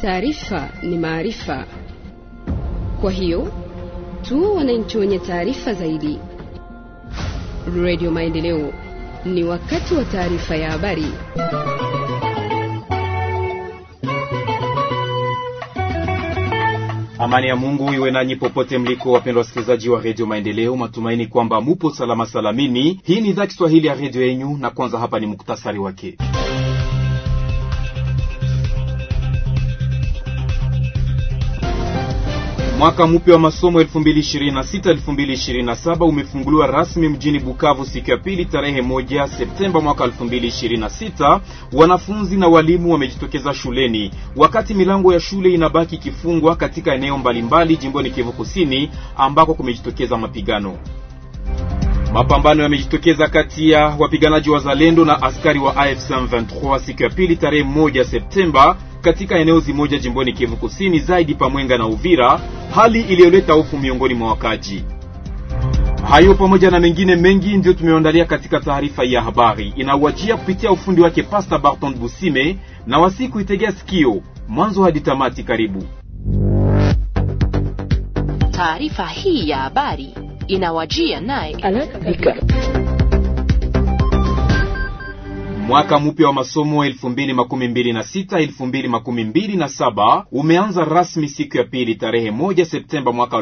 taarifa ni maarifa. Kwa hiyo tu wananchi wenye taarifa zaidi. Radio Maendeleo, ni wakati wa taarifa ya habari. Amani ya Mungu iwe nanyi popote mliko, wapendwa wasikilizaji wa redio Maendeleo. Matumaini kwamba mupo salama salamini. Hii ni idhaa Kiswahili ya redio yenyu, na kwanza hapa ni muktasari wake. Mwaka mpya wa masomo 2026-2027 umefunguliwa rasmi mjini Bukavu siku ya pili tarehe moja Septemba mwaka 2026. Wanafunzi na walimu wamejitokeza shuleni wakati milango ya shule inabaki ikifungwa katika eneo mbalimbali jimboni Kivu Kusini ambako kumejitokeza mapigano. Mapambano yamejitokeza kati ya wapiganaji wa Zalendo na askari wa AFC M23 siku ya pili tarehe moja Septemba katika eneo zimoja jimboni Kivu Kusini, zaidi Pamwenga na Uvira, hali iliyoleta hofu miongoni mwa wakaji. Hayo pamoja na mengine mengi ndiyo tumeandalia katika taarifa ya habari inawajia kupitia ufundi wake Pasta Barton Busime, na wasiku itegea sikio mwanzo hadi tamati. Karibu. Taarifa hii ya habari inawajia naye Mwaka mpya wa masomo 2026 2027 umeanza rasmi siku ya pili tarehe moja Septemba mwaka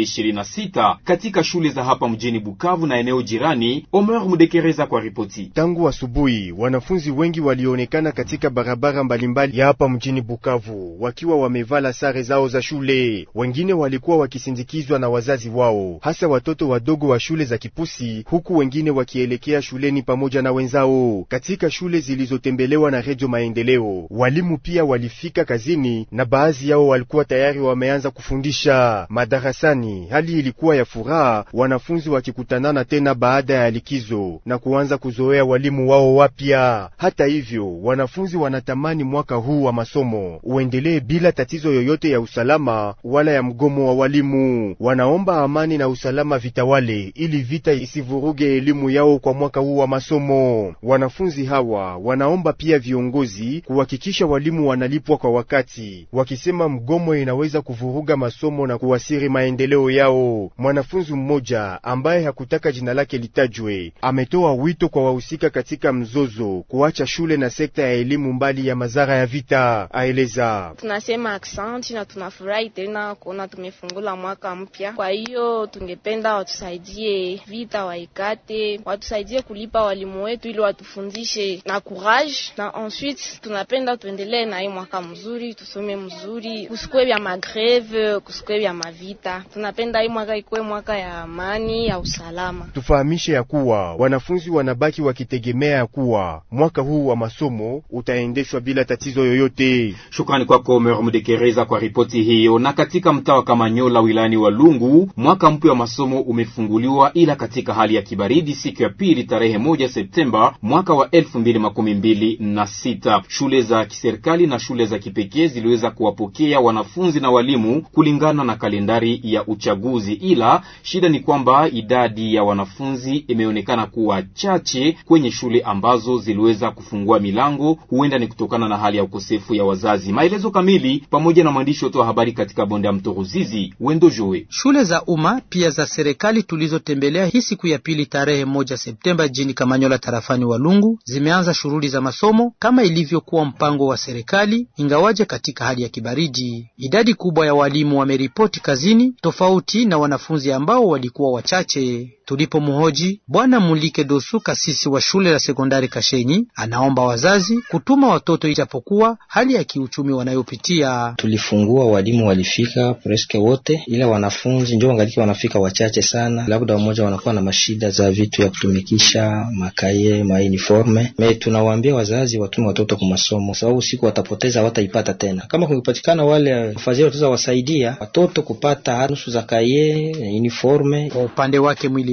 2026 katika shule za hapa mjini Bukavu na eneo jirani. Omer Mudekereza kwa ripoti. Tangu asubuhi wanafunzi wengi walionekana katika barabara mbalimbali ya hapa mjini Bukavu wakiwa wamevala sare zao za shule. Wengine walikuwa wakisindikizwa na wazazi wao, hasa watoto wadogo wa shule za Kipusi, huku wengine wakielekea shuleni pamoja na wenzao katika shule zilizotembelewa na Redio Maendeleo. Walimu pia walifika kazini na baadhi yao walikuwa tayari wameanza kufundisha madarasani. Hali ilikuwa ya furaha, wanafunzi wakikutanana tena baada ya likizo na kuanza kuzoea walimu wao wapya. Hata hivyo, wanafunzi wanatamani mwaka huu wa masomo uendelee bila tatizo yoyote ya usalama wala ya mgomo wa walimu. Wanaomba amani na usalama vitawale, ili vita isivuruge elimu yao kwa mwaka huu wa masomo. Wanafunzi hawa wanaomba pia viongozi kuhakikisha walimu wanalipwa kwa wakati, wakisema mgomo inaweza kuvuruga masomo na kuasiri maendeleo yao. Mwanafunzi mmoja ambaye hakutaka jina lake litajwe ametoa wito kwa wahusika katika mzozo kuacha shule na sekta ya elimu mbali ya madhara ya vita. Aeleza: tunasema aksanti na tunafurahi tena kuona tumefungula mwaka mpya. Kwa hiyo tungependa watusaidie vita waikate, watusaidie kulipa walimu wetu ili watufundishe na courage na ensuite, tunapenda tuendelee na hii mwaka mzuri, tusome mzuri, kusikwe vya magreve, kusikwe vya mavita. Tunapenda hii mwaka ikuwe mwaka ya amani ya usalama. Tufahamishe ya kuwa wanafunzi wanabaki wakitegemea ya kuwa mwaka huu wa masomo utaendeshwa bila tatizo yoyote. Shukrani kwako Omer Mudekereza kwa ripoti hiyo. Na katika mtaa wa Kamanyola wilayani Walungu, mwaka mpya wa masomo umefunguliwa, ila katika hali ya kibaridi siku ya pili tarehe moja Septemba mwaka wa elfu mbili makumi mbili na sita. Shule za kiserikali na shule za kipekee ziliweza kuwapokea wanafunzi na walimu kulingana na kalendari ya uchaguzi, ila shida ni kwamba idadi ya wanafunzi imeonekana kuwa chache kwenye shule ambazo ziliweza kufungua milango. Huenda ni kutokana na hali ya ukosefu ya wazazi. Maelezo kamili pamoja na mwandishi wetu wa habari katika bonde ya mto Ruzizi, Wendo Joe. Shule za umma pia za serikali tulizotembelea hii siku ya pili tarehe moja Septemba jijini Kamanyola tarafani Walungu zimeanza shughuli za masomo kama ilivyokuwa mpango wa serikali, ingawaje katika hali ya kibaridi. Idadi kubwa ya walimu wameripoti kazini, tofauti na wanafunzi ambao walikuwa wachache. Tulipomhoji Bwana Mulike Dosu, kasisi wa shule la sekondari Kashenyi, anaomba wazazi kutuma watoto ijapokuwa hali ya kiuchumi wanayopitia. Tulifungua, walimu walifika preske wote, ila wanafunzi ndio wangaliki wanafika wachache sana, labda wamoja wanakuwa na mashida za vitu ya kutumikisha makaye mauniforme. Me tunawaambia wazazi watume watoto kwa masomo, sababu siku watapoteza hawataipata tena. Kama kungepatikana wale wafadhili wataweza wasaidia watoto kupata nusu za kaye uniforme. Kwa upande wake mwili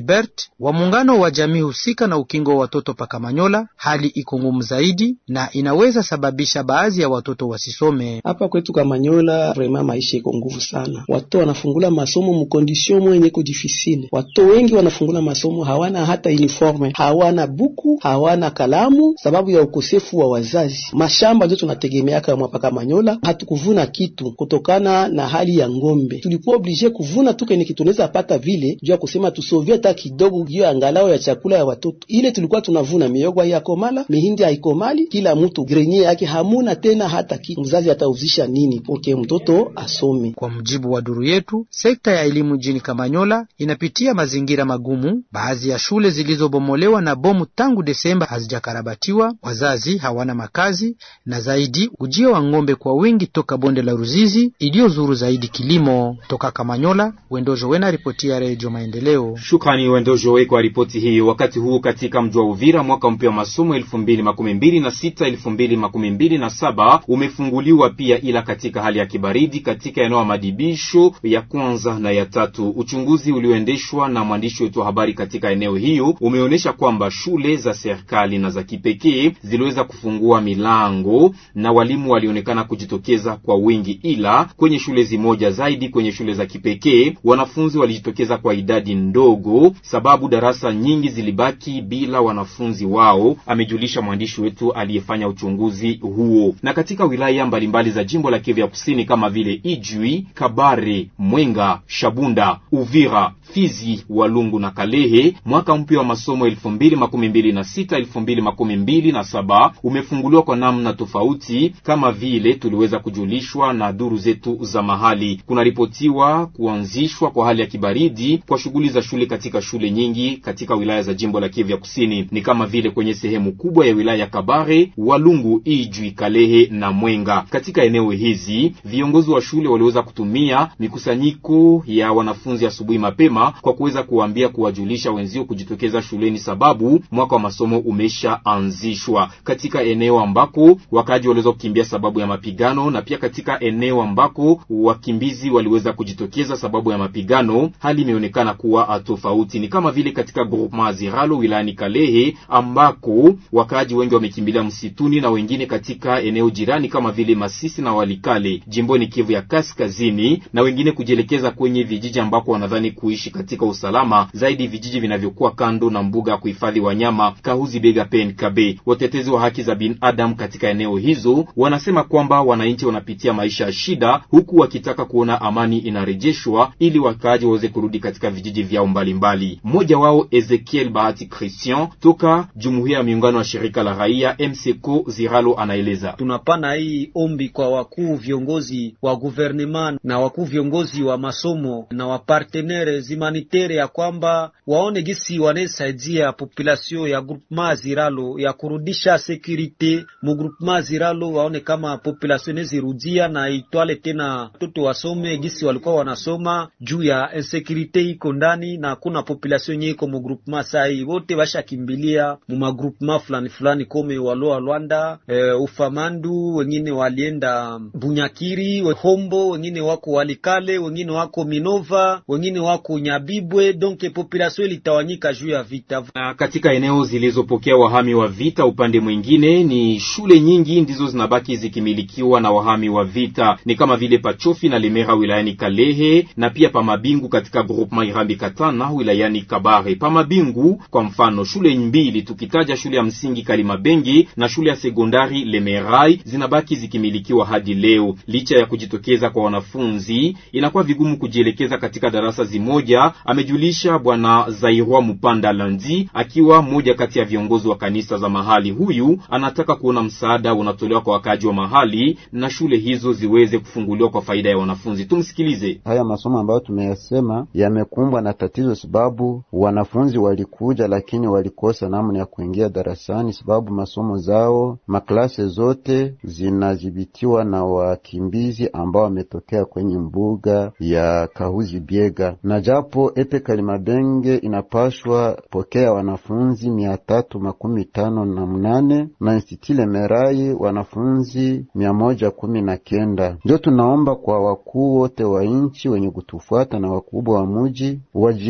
Filibert wa muungano wa jamii husika na ukingo wa watoto Pakamanyola, hali iko ngumu zaidi na inaweza sababisha baadhi ya watoto wasisome. Hapa kwetu Kamanyola vrema maisha iko nguvu sana, watoto wanafungula masomo mukondisio mwenye ko difisile. Watoto wengi wanafungula masomo hawana hata uniforme, hawana buku, hawana kalamu, sababu ya ukosefu wa wazazi. Mashamba ndio tunategemeaka mwa Pakamanyola, hatukuvuna kitu kutokana na hali ya ngombe. Tulikuwa oblige kuvuna tu kene kitunaweza pata vile juu ya kusema tusovie hata kidogo, juu angalau ya chakula ya watoto. Ile tulikuwa tunavuna miogo haiyakomala, mihindi haikomali, kila mtu grenye yake hamuna tena hata kitu. Mzazi atauzisha nini poke mtoto asome? Kwa mujibu wa duru yetu, sekta ya elimu jini Kamanyola inapitia mazingira magumu. Baadhi ya shule zilizobomolewa na bomu tangu Desemba hazijakarabatiwa, wazazi hawana makazi, na zaidi ujio wa ng'ombe kwa wingi toka bonde la Ruzizi iliyozuru zaidi kilimo. Toka Kamanyola, Wendojo Wena, ripoti ya Redio Maendeleo. Shukrani Wendojo We kwa ripoti hiyo. Wakati huu katika mji wa Uvira, mwaka mpya wa masomo elfu mbili makumi mbili na sita elfu mbili makumi mbili na saba umefunguliwa pia, ila katika hali ya kibaridi katika eneo ya madibisho ya kwanza na ya tatu. Uchunguzi ulioendeshwa na mwandishi wetu wa habari katika eneo hiyo umeonyesha kwamba shule za serikali na za kipekee ziliweza kufungua milango na walimu walionekana kujitokeza kwa wingi, ila kwenye shule zimoja zaidi, kwenye shule za kipekee wanafunzi walijitokeza kwa idadi ndogo, sababu darasa nyingi zilibaki bila wanafunzi wao, amejulisha mwandishi wetu aliyefanya uchunguzi huo. Na katika wilaya mbalimbali za jimbo la Kivu ya Kusini kama vile Ijwi, Kabare, Mwenga, Shabunda, Uvira, Fizi, Walungu na Kalehe, mwaka mpya wa masomo elfu mbili makumi mbili na sita elfu mbili makumi mbili na saba umefunguliwa kwa namna tofauti, kama vile tuliweza kujulishwa na duru zetu za mahali. Kunaripotiwa kuanzishwa kwa hali ya kibaridi kwa shughuli za shule katika shule nyingi katika wilaya za jimbo la Kivu ya Kusini, ni kama vile kwenye sehemu kubwa ya wilaya ya Kabare, Walungu, Ijwi, Kalehe na Mwenga. Katika eneo hizi viongozi wa shule waliweza kutumia mikusanyiko ya wanafunzi asubuhi mapema kwa kuweza kuwaambia kuwajulisha wenzio kujitokeza shuleni, sababu mwaka wa masomo umeshaanzishwa. Katika eneo ambako wakaaji waliweza kukimbia sababu ya mapigano, na pia katika eneo ambako wakimbizi waliweza kujitokeza sababu ya mapigano, hali imeonekana kuwa tofauti. Ni kama vile katika groupement Aziralo wilayani Kalehe ambako wakaaji wengi wamekimbilia msituni na wengine katika eneo jirani kama vile Masisi na Walikale jimboni Kivu ya Kaskazini, na wengine kujielekeza kwenye vijiji ambako wanadhani kuishi katika usalama zaidi, vijiji vinavyokuwa kando na mbuga ya kuhifadhi wanyama Kahuzi Bega PNKB. Watetezi wa haki za binadamu katika eneo hizo wanasema kwamba wananchi wanapitia maisha ya shida, huku wakitaka kuona amani inarejeshwa ili wakaaji waweze kurudi katika vijiji vyao mbalimbali. Mmoja wao Ezekiel Bahati Christian toka Jumuiya ya Miungano ya Shirika la Raia MCCO Ziralo anaeleza: tunapana hii ombi kwa wakuu viongozi wa gouvernement na wakuu viongozi wa masomo na wapartenere humanitaire ya kwamba waone gisi wanasaidia population ya groupement Ziralo ya kurudisha securite mu groupement Ziralo, waone kama population inazirudia na itwale tena watoto wasome gisi walikuwa wanasoma juu ya insecurite iko ndani na kuna population yenye iko mu groupement sai wote washakimbilia mu magroupement fulani fulani kome waloa Rwanda e, Ufamandu, wengine walienda Bunyakiri, Hombo, wengine wako Walikale, wengine wako Minova, wengine wako Nyabibwe. Donc population ilitawanyika juu ya vita. Na katika eneo zilizopokea wahami wa vita, upande mwingine ni shule nyingi ndizo zinabaki zikimilikiwa na wahami wa vita, ni kama vile Pachofi na Lemera wilayani Kalehe na pia Pamabingu katika groupement Irambi Katana wilayani Kabare. Pamabingu kwa mfano, shule mbili tukitaja shule ya msingi Kalimabengi na shule ya sekondari Lemerai zinabaki zikimilikiwa hadi leo. Licha ya kujitokeza kwa wanafunzi, inakuwa vigumu kujielekeza katika darasa zimoja, amejulisha bwana Zairwa Mupanda Landi, akiwa mmoja kati ya viongozi wa kanisa za mahali. Huyu anataka kuona msaada unatolewa kwa wakaaji wa mahali na shule hizo ziweze kufunguliwa kwa faida ya wanafunzi. Tumsikilize. Haya masomo ambayo tumeyasema yamekumbwa na tatizo, sababu wanafunzi walikuja, lakini walikosa namna ya kuingia darasani, sababu masomo zao maklase zote zinadhibitiwa na wakimbizi ambao wametokea kwenye mbuga ya Kahuzi Biega, na japo epe Kalimabenge inapashwa pokea wanafunzi mia tatu makumi tano na mnane na Institut Merai wanafunzi mia moja kumi na kenda. Ndio tunaomba kwa wakuu wote wa nchi wenye kutufuata na wakubwa wa muji wajikaze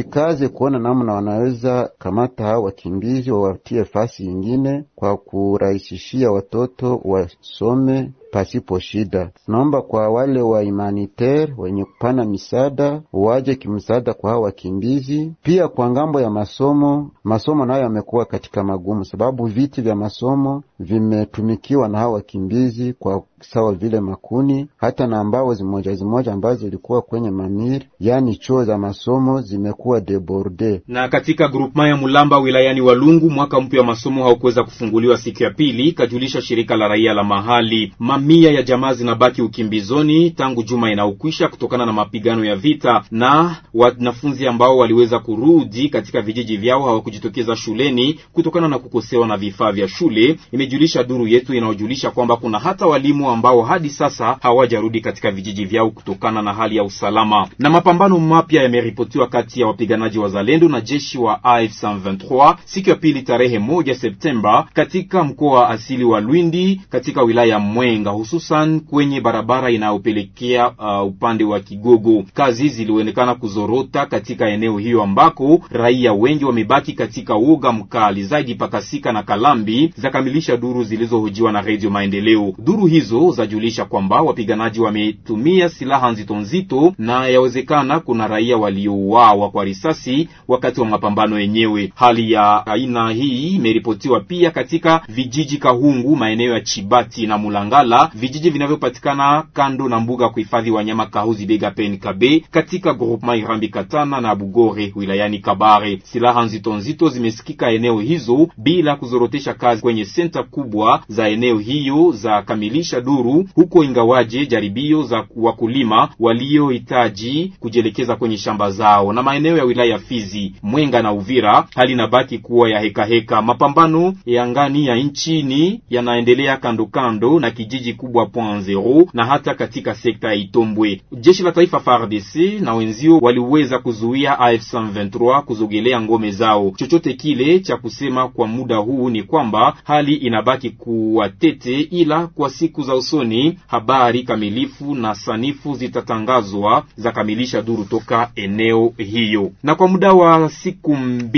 waanze kuona namna wanaweza kamata hao wakimbizi wawatie fasi ingine kwa kurahisishia watoto wasome pasipo shida. Tunaomba kwa wale wa humanitaire wenye kupana misaada waje kimsaada kwa hao wakimbizi. Pia kwa ngambo ya masomo, masomo nayo yamekuwa katika magumu, sababu viti vya masomo vimetumikiwa na hao wakimbizi kwa sawa vile makuni, hata na ambao zimoja zimoja ambazo zilikuwa kwenye mamiri, yani choo za masomo zimekuwa deborde. Na katika grupema ya Mulamba wilayani Walungu, mwaka mpya wa masomo haukuweza kufunguliwa siku ya pili, kajulisha shirika la raia la mahali. Mamia ya jamaa zinabaki ukimbizoni tangu juma inaokwisha kutokana na mapigano ya vita, na wanafunzi ambao waliweza kurudi katika vijiji vyao hawakujitokeza shuleni kutokana na kukosewa na vifaa vya shule, imejulisha duru yetu inayojulisha kwamba kuna hata walimu ambao hadi sasa hawajarudi katika vijiji vyao kutokana na hali ya usalama. Na mapambano mapya yameripotiwa kati ya wapiganaji wa Zalendo na jeshi wa AFC M23 siku ya pili tarehe moja Septemba katika mkoa wa asili wa Lwindi katika wilaya ya Mwenga, hususan kwenye barabara inayopelekea uh, upande wa Kigogo. Kazi zilionekana kuzorota katika eneo hiyo ambako raia wengi wamebaki katika uoga mkali zaidi. Pakasika na Kalambi zakamilisha duru zilizohojiwa na Radio Maendeleo. Duru hizo zajulisha kwamba wapiganaji wametumia silaha nzito nzito na yawezekana kuna raia waliouawa kwa risasi wakati wa mapambano yenyewe. Hali ya aina hii imeripotiwa pia katika vijiji Kahungu, maeneo ya Chibati na Mulangala, vijiji vinavyopatikana kando na mbuga kuhifadhi wanyama Kahuzi Bega Pen Kabe katika groupement Irambi Katana na Bugore wilayani Kabare. Silaha nzito nzito zimesikika eneo hizo bila kuzorotesha kazi kwenye senta kubwa za eneo hiyo za kamilisha duru huko, ingawaje jaribio za wakulima waliohitaji kujielekeza kwenye shamba zao na maeneo ya wilaya Fizi, Mwenga na Uvira, hali inabaki kuwa ya heka heka. Mapambano ya ngani ya nchini yanaendelea kando kando na kijiji kubwa Point Zero na hata katika sekta ya Itombwe. Jeshi la taifa FARDC na wenzio waliweza kuzuia AFC M23 kuzogelea ngome zao. Chochote kile cha kusema kwa muda huu ni kwamba hali inabaki kuwa tete, ila kwa siku za usoni habari kamilifu na sanifu zitatangazwa za kamilisha duru toka eneo hiyo. Na kwa muda wa siku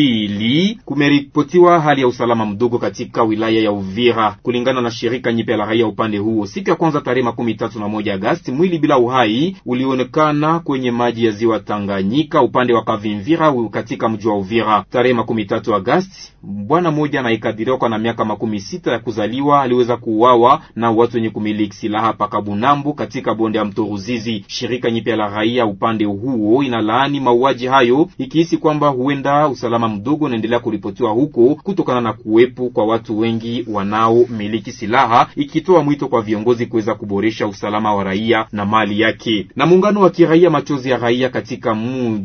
mbili kumeripotiwa hali ya usalama mdogo katika wilaya ya Uvira kulingana na shirika nyipya la raia upande huo. Siku ya kwanza tarehe makumi tatu na moja Agasti, mwili bila uhai ulionekana kwenye maji ya ziwa Tanganyika upande wa Kavimvira katika mji wa Uvira. Tarehe makumi tatu Agasti, bwana mmoja anayekadiriwa kwa na miaka makumi sita ya kuzaliwa aliweza kuuawa na watu wenye kumiliki silaha paka Bunambu katika bonde ya mto Ruzizi. Shirika nyipya la raia upande huo inalaani mauaji hayo ikihisi kwamba huenda usalama mdogo unaendelea kuripotiwa huko kutokana na kuwepo kwa watu wengi wanaomiliki silaha, ikitoa mwito kwa viongozi kuweza kuboresha usalama wa raia na mali yake. Na muungano wa kiraia machozi ya raia katika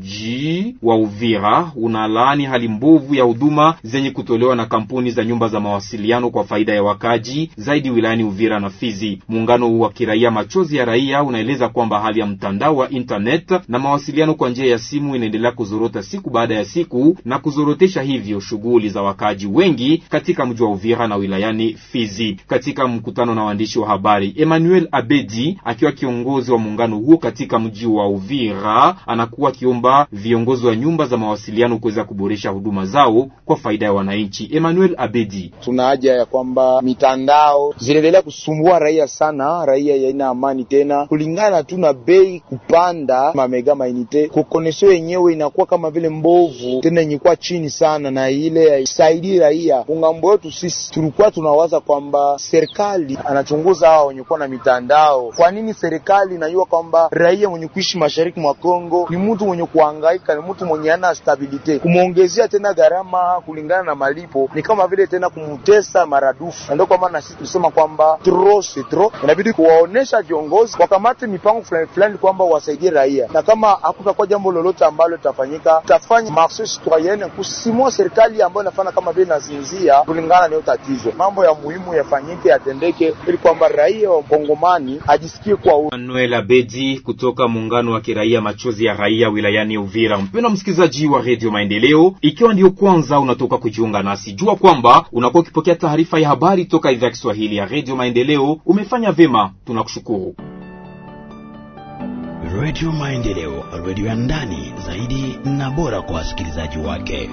mji wa Uvira unalaani hali mbovu ya huduma zenye kutolewa na kampuni za nyumba za mawasiliano kwa faida ya wakaji zaidi wilayani Uvira na Fizi. Muungano wa kiraia machozi ya raia unaeleza kwamba hali ya mtandao wa internet na mawasiliano kwa njia ya simu inaendelea kuzorota siku baada ya siku na kuzorotesha hivyo shughuli za wakaji wengi katika mji wa Uvira na wilayani Fizi. Katika mkutano na waandishi wa habari, Emmanuel Abedi akiwa kiongozi wa muungano huo katika mji wa Uvira anakuwa akiomba viongozi wa nyumba za mawasiliano kuweza kuboresha huduma zao kwa faida ya wananchi. Emmanuel Abedi: tuna haja ya kwamba mitandao zinaendelea kusumbua raia sana, raia yaina amani tena, kulingana tu na bei kupanda mamega mainite kokonesho yenyewe inakuwa kama vile mbovu tena yenye chini sana, na ile haisaidii raia. Ungambo wetu sisi tulikuwa tunawaza kwamba serikali anachunguza hao wenye kuwa na mitandao. Kwa nini serikali inajua kwamba raia mwenye kuishi mashariki mwa Kongo ni mtu mwenye kuhangaika, ni mtu mwenye ana stabilite, kumwongezea tena gharama kulingana na malipo ni kama vile tena kumutesa maradufu, na ndio kwa maana sisi tulisema kwamba tro se tro, inabidi kuwaonesha viongozi wakamate mipango fulani fulani kwamba wasaidie raia, na kama hakutakuwa jambo lolote ambalo litafanyika, tutafanya marche citoyenne kusimua serikali ambayo inafanya kama vile nazinzia kulingana na hiyo tatizo. Mambo ya muhimu yafanyike, yatendeke, ili kwamba raia wa Kongomani ajisikie kwa Manuel Abedi kutoka muungano wa kiraia machozi ya raia wilayani Uvira. Mpendwa msikilizaji wa Radio Maendeleo, ikiwa ndiyo kwanza unatoka kujiunga nasi, jua kwamba unakuwa ukipokea taarifa ya habari toka idhaa ya Kiswahili ya Radio Maendeleo. Umefanya vema, tunakushukuru. Redio Maendeleo, redio ya ndani zaidi na bora kwa wasikilizaji wake.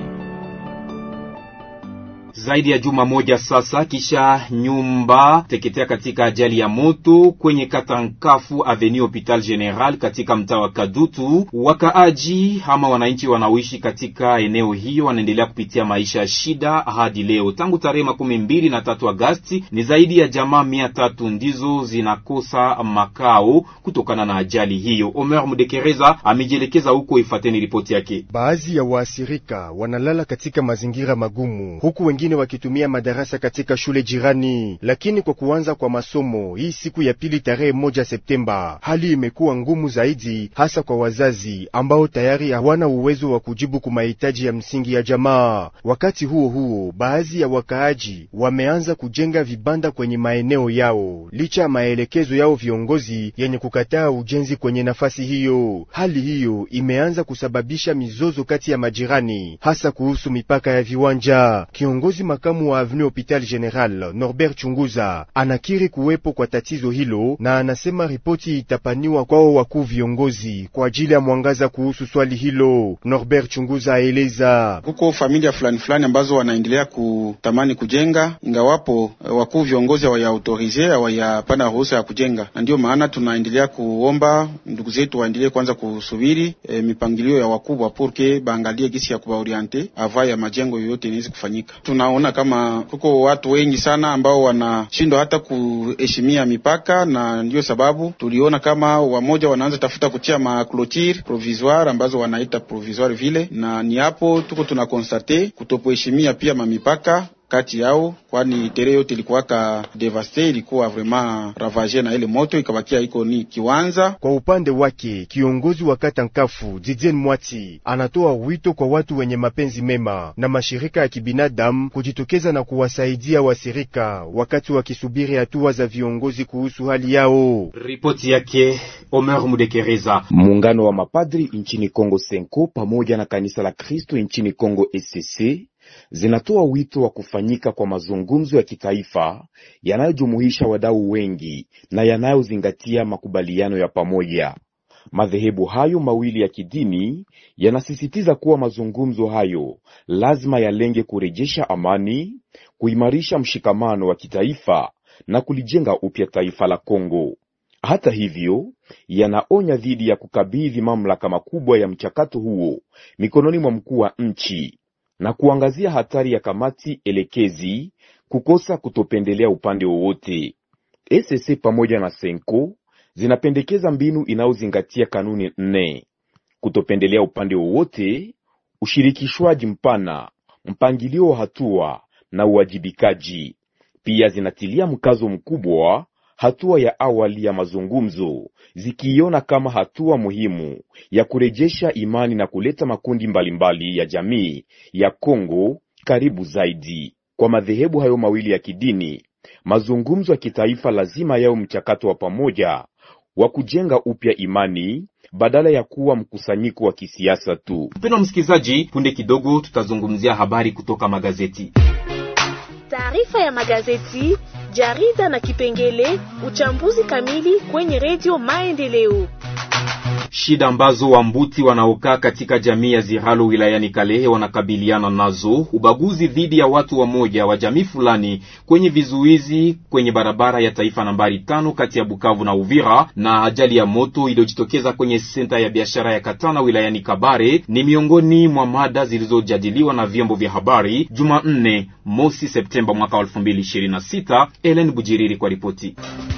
Zaidi ya juma moja sasa kisha nyumba teketea katika ajali ya moto kwenye kata Nkafu Avenue Hopital General katika mtaa wa Kadutu. Wakaaji ama wananchi wanaoishi katika eneo hiyo wanaendelea kupitia maisha ya shida hadi leo. Tangu tarehe makumi mbili na tatu Agasti ni zaidi ya jamaa mia tatu ndizo zinakosa makao kutokana na ajali hiyo. Omer Mudekereza amejielekeza huko, ifateni ripoti yake. Baadhi ya waathirika wanalala katika mazingira magumu huku wengine wakitumia madarasa katika shule jirani. Lakini kwa kuanza kwa masomo hii siku ya pili tarehe moja Septemba, hali imekuwa ngumu zaidi, hasa kwa wazazi ambao tayari hawana uwezo wa kujibu kwa mahitaji ya msingi ya jamaa. Wakati huo huo, baadhi ya wakaaji wameanza kujenga vibanda kwenye maeneo yao licha ya maelekezo yao viongozi yenye kukataa ujenzi kwenye nafasi hiyo. Hali hiyo imeanza kusababisha mizozo kati ya majirani, hasa kuhusu mipaka ya viwanja. Kiongozi makamu wa Avenue Hopital General Norbert Chunguza anakiri kuwepo kwa tatizo hilo na anasema ripoti itapaniwa kwao wakuu viongozi kwa ajili ya mwangaza kuhusu swali hilo. Norbert Chunguza aeleza huko familia fulani fulani ambazo wanaendelea kutamani kujenga, ingawapo wakuu viongozi hawayaautorize hawayapana ruhusa ya kujenga, na ndiyo maana tunaendelea kuomba ndugu zetu waendelee kwanza kusubiri e, mipangilio ya wakubwa purke baangalie gisi ya kubaoriente ava ya majengo yoyote inaweza kufanyika. Tunaona kama kuko watu wengi sana ambao wanashindwa hata kuheshimia mipaka, na ndiyo sababu tuliona kama wamoja wanaanza tafuta kutia maclotire provisoire ambazo wanaita provisoire vile, na ni hapo tuko tuna konstate kutopoheshimia pia mamipaka kati yao, kwani tere yote ilikuwaka devaste, ilikuwa vraiment ravage na ile moto ikabakia iko ni kiwanza. Kwa upande wake kiongozi wa kata Nkafu Didien Mwati anatoa wito kwa watu wenye mapenzi mema na mashirika ya kibinadamu kujitokeza na kuwasaidia wasirika wakati wakisubiri hatua za viongozi kuhusu hali yao. Ripoti yake Omer Mudekereza. Muungano wa mapadri nchini Kongo Senko pamoja na kanisa la Kristo nchini Kongo ECC zinatoa wito wa kufanyika kwa mazungumzo ya kitaifa yanayojumuisha wadau wengi na yanayozingatia makubaliano ya pamoja. Madhehebu hayo mawili ya kidini yanasisitiza kuwa mazungumzo hayo lazima yalenge kurejesha amani, kuimarisha mshikamano wa kitaifa na kulijenga upya taifa la Kongo. Hata hivyo, yanaonya dhidi ya kukabidhi mamlaka makubwa ya mchakato huo mikononi mwa mkuu wa nchi na kuangazia hatari ya kamati elekezi kukosa kutopendelea upande wowote. ECC pamoja na Senko zinapendekeza mbinu inayozingatia kanuni nne: kutopendelea upande wowote, ushirikishwaji mpana, mpangilio wa hatua na uwajibikaji. Pia zinatilia mkazo mkubwa hatua ya awali ya mazungumzo, zikiiona kama hatua muhimu ya kurejesha imani na kuleta makundi mbalimbali mbali ya jamii ya Kongo karibu zaidi. Kwa madhehebu hayo mawili ya kidini, mazungumzo ya kitaifa lazima yao mchakato wa pamoja wa kujenga upya imani badala ya kuwa mkusanyiko wa kisiasa tu. Mpendwa msikilizaji, punde kidogo tutazungumzia habari kutoka magazeti. Taarifa ya magazeti, jarida na kipengele uchambuzi kamili kwenye redio Maendeleo. Shida ambazo Wambuti wanaokaa katika jamii ya Ziralo wilayani Kalehe wanakabiliana nazo: ubaguzi dhidi ya watu wamoja wa jamii fulani kwenye vizuizi kwenye barabara ya taifa nambari tano kati ya Bukavu na Uvira, na ajali ya moto iliyojitokeza kwenye senta ya biashara ya Katana wilayani Kabare ni miongoni mwa mada zilizojadiliwa na vyombo vya habari Jumanne mosi Septemba mwaka 2026. Ellen Bujiriri kwa ripoti.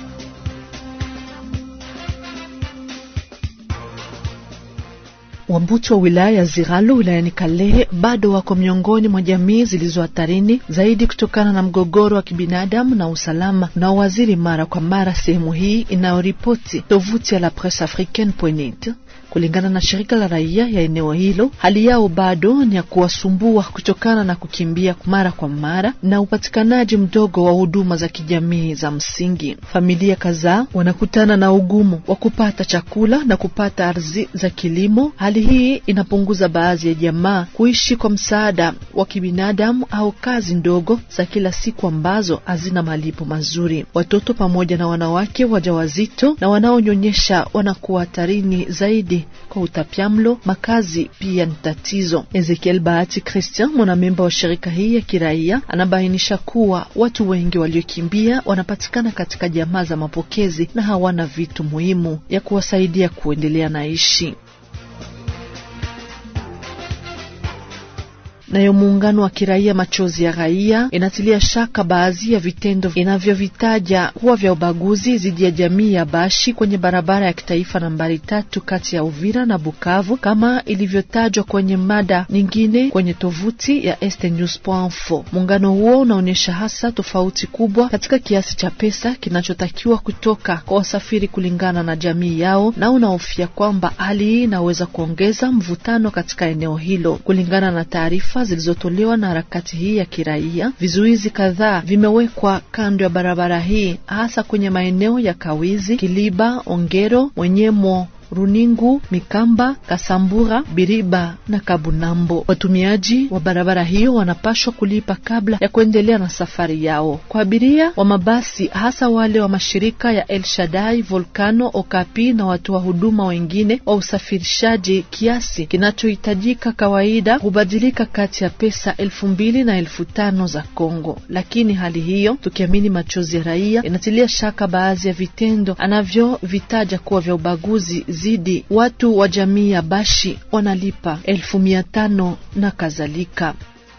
Wambuti wa wilaya ya Ziralo wilayani Kalehe bado wako miongoni mwa jamii zilizo hatarini zaidi kutokana na mgogoro wa kibinadamu na usalama unaowaziri mara kwa mara sehemu hii inayoripoti tovuti ya la Presse Africaine.net. Kulingana na shirika la raia ya eneo hilo, hali yao bado ni ya kuwasumbua kutokana na kukimbia mara kwa mara na upatikanaji mdogo wa huduma za kijamii za msingi. Familia kadhaa wanakutana na ugumu wa kupata chakula na kupata ardhi za kilimo. Hali hii inapunguza baadhi ya jamaa kuishi kwa msaada wa kibinadamu au kazi ndogo za kila siku ambazo hazina malipo mazuri. Watoto pamoja na wanawake wajawazito na wanaonyonyesha wanakuwa hatarini zaidi kwa utapiamlo. Makazi pia ni tatizo. Ezekiel Bahati Christian, mwanamemba wa shirika hii ya kiraia, anabainisha kuwa watu wengi waliokimbia wanapatikana katika jamaa za mapokezi na hawana vitu muhimu ya kuwasaidia kuendelea na ishi. Nayo muungano wa kiraia Machozi ya Raia inatilia shaka baadhi ya vitendo inavyovitaja kuwa vya ubaguzi dhidi ya jamii ya Bashi kwenye barabara ya kitaifa nambari tatu kati ya Uvira na Bukavu kama ilivyotajwa kwenye mada nyingine kwenye tovuti ya estnews.info. Muungano huo unaonyesha hasa tofauti kubwa katika kiasi cha pesa kinachotakiwa kutoka kwa wasafiri kulingana na jamii yao, na unahofia kwamba hali hii inaweza kuongeza mvutano katika eneo hilo. Kulingana na taarifa zilizotolewa na harakati hii ya kiraia, vizuizi kadhaa vimewekwa kando ya barabara hii, hasa kwenye maeneo ya Kawizi, Kiliba, Ongero, Mwenyemo Runingu, Mikamba, Kasambura, Biriba na Kabunambo. Watumiaji wa barabara hiyo wanapashwa kulipa kabla ya kuendelea na safari yao. Kwa abiria wa mabasi, hasa wale wa mashirika ya El Shaddai, Volcano, Okapi na watoa huduma wengine wa usafirishaji, kiasi kinachohitajika kawaida hubadilika kati ya pesa elfu mbili na elfu tano za Kongo. Lakini hali hiyo, tukiamini Machozi ya Raia, inatilia shaka baadhi ya vitendo anavyovitaja kuwa vya ubaguzi zidi watu wa jamii ya Bashi wanalipa elfu mia tano na kadhalika.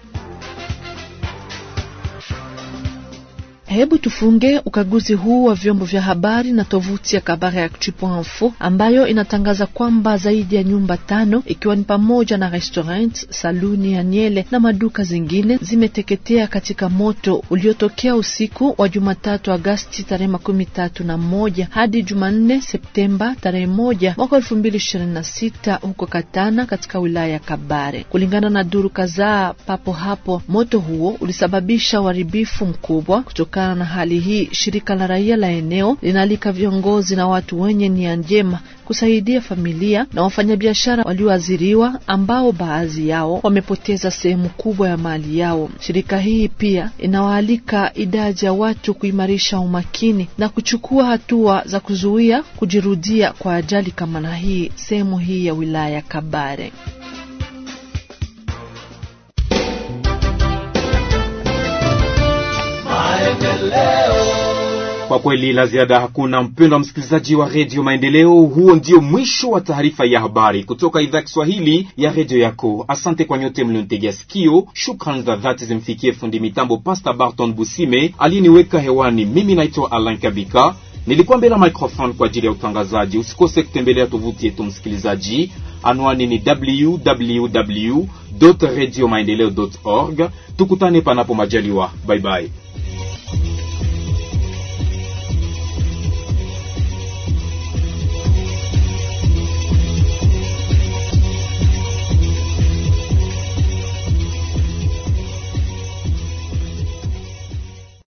Hebu tufunge ukaguzi huu wa vyombo vya habari na tovuti ya Kabare Actu.info ambayo inatangaza kwamba zaidi ya nyumba tano ikiwa ni pamoja na restaurant, saluni ya Nyele na maduka zingine zimeteketea katika moto uliotokea usiku wa Jumatatu Agasti tarehe makumi tatu na moja hadi Jumanne Septemba tarehe moja mwaka elfu mbili ishirini na sita huko Katana katika wilaya ya Kabare. Kulingana na duru kadhaa papo hapo, moto huo ulisababisha uharibifu mkubwa kutoka na hali hii, shirika la raia la eneo linaalika viongozi na watu wenye nia njema kusaidia familia na wafanyabiashara walioathiriwa ambao baadhi yao wamepoteza sehemu kubwa ya mali yao. Shirika hii pia inawaalika idadi ya watu kuimarisha umakini na kuchukua hatua za kuzuia kujirudia kwa ajali kama na hii sehemu hii ya wilaya ya Kabare. Kwa kweli la ziada hakuna, mpendwa msikilizaji wa redio Maendeleo. Huo ndio mwisho wa taarifa ya habari kutoka idhaa ya Kiswahili ya redio yako. Asante kwa nyote mlionitegea sikio. Shukrani za dhati zimfikie fundi mitambo Pasta Barton Busime aliyeniweka hewani. Mimi naitwa Alan Kabika, nilikuwa mbele ya microphone kwa ajili ya utangazaji. Usikose kutembelea tovuti yetu msikilizaji, anwani ni www radio maendeleo org. Tukutane panapo majaliwa, bye bye.